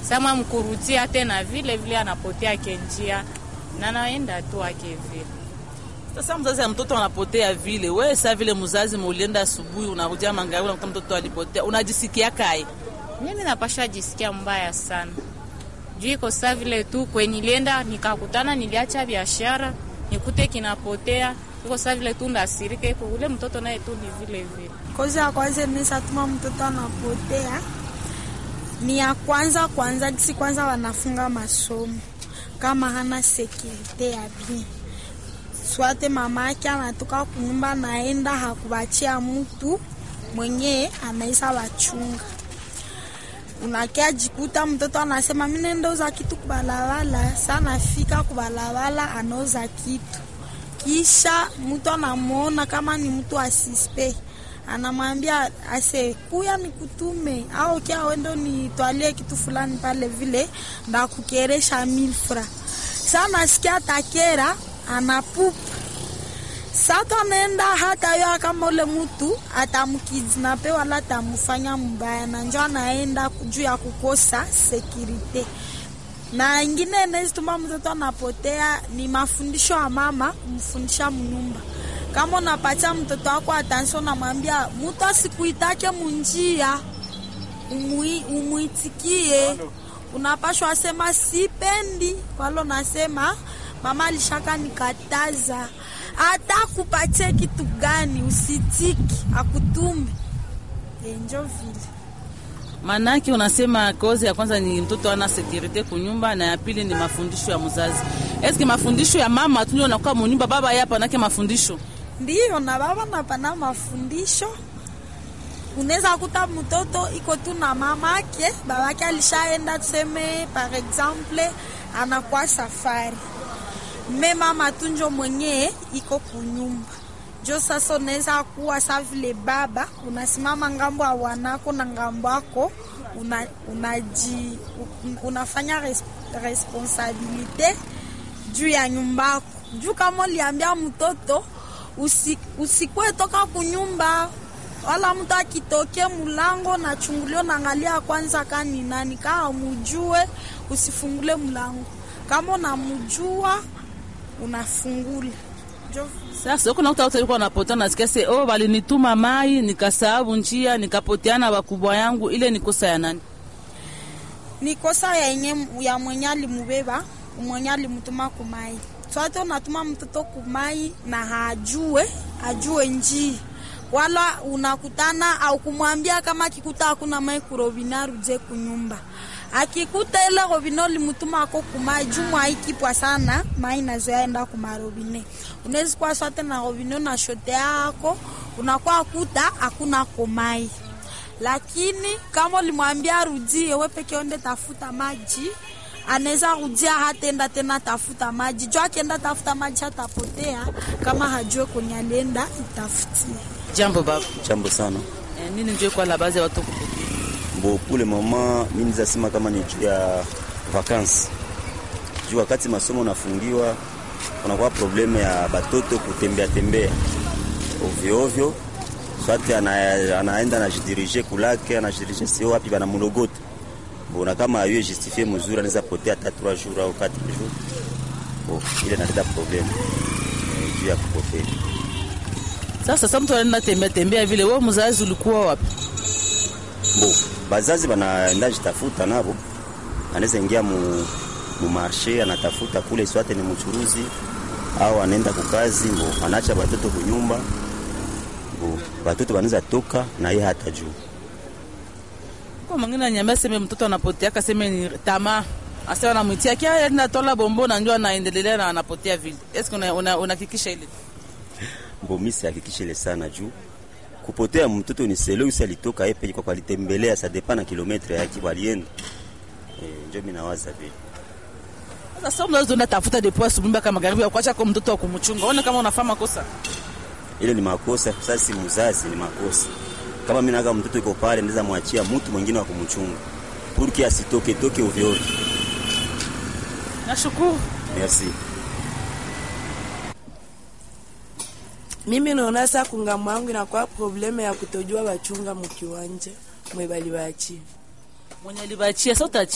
sama mkurutia tena vile vile anapotea kenjia na naenda tu ake vile Sasa mzazi ya mtoto anapotea vile, wewe saa vile mzazi mulienda asubuhi, unakuja magharibi, unakuta mtoto alipotea, unajisikia kai? mimi napasha jisikia mbaya sana juu iko saa vile tu kwenye nilienda nikakutana, niliacha biashara nikute kinapotea, iko saa vile tu ndasirika, iko ule mtoto naye tu ni vile vile. Kozi ya kwanza inaweza tuma mtoto anapotea ni ya kwanza kwanza, kisi kwanza wanafunga masomo kama hana sekirite ya bien swate, mama yake anatoka kunyumba naenda hakubachia mtu mwenye anaisa wachunga unakia jikuta mtoto anasema mimi nenda uza kitu kubalabala. Sana fika kubalabala anauza kitu, kisha mtu anamuona kama ni mtu asispe, anamwambia ase kuya nikutume au kia wendo nitwalie kitu fulani pale vile ndakukeresha milfra. Sana sikia takera anapupa Sato anaenda hata yo kama ule mtu atamkidnape wala atamfanya mbaya, na njo anaenda juu ya kukosa sekirite. Na ingine inazituma mtoto anapotea ni mafundisho ya mama kumfundisha mnyumba. Kama unapatia mtoto wako atansio, namwambia mtu asikuitake munjia, umui, umuitikie. Unapashwa sema sipendi, wala unasema mama alishaka nikataza hata kupatie kitu gani usitiki akutume enjo vile. Manake unasema kozi ya kwanza ni mtoto ana sekurite kunyumba, na ya pili ni mafundisho ya mzazi. Eske mafundisho ya mama tu ndio nakuwa munyumba, baba yapa nake mafundisho ndiyo na baba napana mafundisho. Unaweza kuta mtoto iko tu na mama yake, baba yake alishaenda, tuseme par exemple anakuwa safari me mama tunjo mwenye iko kunyumba jo. Sasa unaweza kuwa sa vile baba unasimama ngambo ya wanako na ngambo yako una, unaji, unafanya res, responsabilite juu ya nyumba yako juu. Kama uliambia mtoto usi, usikwe toka kunyumba wala mtu akitokea mulango na chungulio naangalia kwanza kani nani, kama mujue usifungule mlango, kama unamujua unafungula sasa huko nakuta watu walikuwa wanapotea, nasikia se oh, walinituma mai nikasahabu njia nikapoteana wakubwa yangu. Ile ni kosa ya nani? Ni kosa ya yenye ya mwenye alimubeba mwenye alimtuma kumai. Swate unatuma mtoto kumai na hajue ajue njia, wala unakutana au kumwambia kama akikuta hakuna mai kurobina aruje kunyumba akikuta ile robine limutuma ako kumai jumu aikipwa sana mai nazoya enda kumarobine unawezi kuwa swate na robine na shote yako unakuwa kuta hakuna komai, lakini kama ulimwambia rudie we peke onde tafuta maji anaweza rudia hatenda tena tafuta maji jo akienda tafuta maji hatapotea kama hajue kwenye alienda itafutie. Jambo baba. Jambo sana. Eh, nini ndio kwa la base ya watu kupotea? Bo kule mama, mimi nizasema kama ni juu ya vakansi, juu wakati masomo nafungiwa, kunakuwa probleme ya batoto kutembea tembea ovyo ovyo, swate ana, anaenda anajidirige kulake anajidirige sio wapi bana mulogota bona, kama ayo justifie mzuri, anaweza potea hata 3 jours au 4 jours. Bo ile naleta probleme eh, juu ya kupotea. Sasa sasa mtu anaenda tembea tembea vile, wewe mzazi ulikuwa wapi? Bo bazazi banaenda jitafuta nabo, anaweza ingia mu, mu marshe anatafuta kule, swate ni mchuruzi au anaenda kukazi, bo anaacha batoto kunyumba, bo batoto banaweza toka na yeye hata juu. Kwa mwingine anyambia sema mtoto anapotea, akasema ni tamaa, asema namwitia kia enda tola bombo na njoo anaendelea na anapotea vile. Eske unahakikisha ile Bo mimi sihakikishe ile sana juu kupotea mtoto ni selo usi alitoka epe kwa kwalitembelea sa depa na kilometre yake walienda e, njo mimi nawaza vile. Sasa sasa unaweza unda tafuta depo asubuhi mpaka magharibi ya kuacha kwa mtoto wa kumchunga. Ona kama unafanya makosa. Ile ni makosa, sasa si mzazi, ni makosa. Kama mimi naga mtoto yuko pale, naweza mwachia mtu mwingine wa kumchunga purki asitoke toke ovyo ovyo. Nashukuru. Merci. Mimi naona saa kungambo yangu inakuwa probleme ya kutojua bachunga mukiwanja mwe bali bachi Mwenye alibachia sasa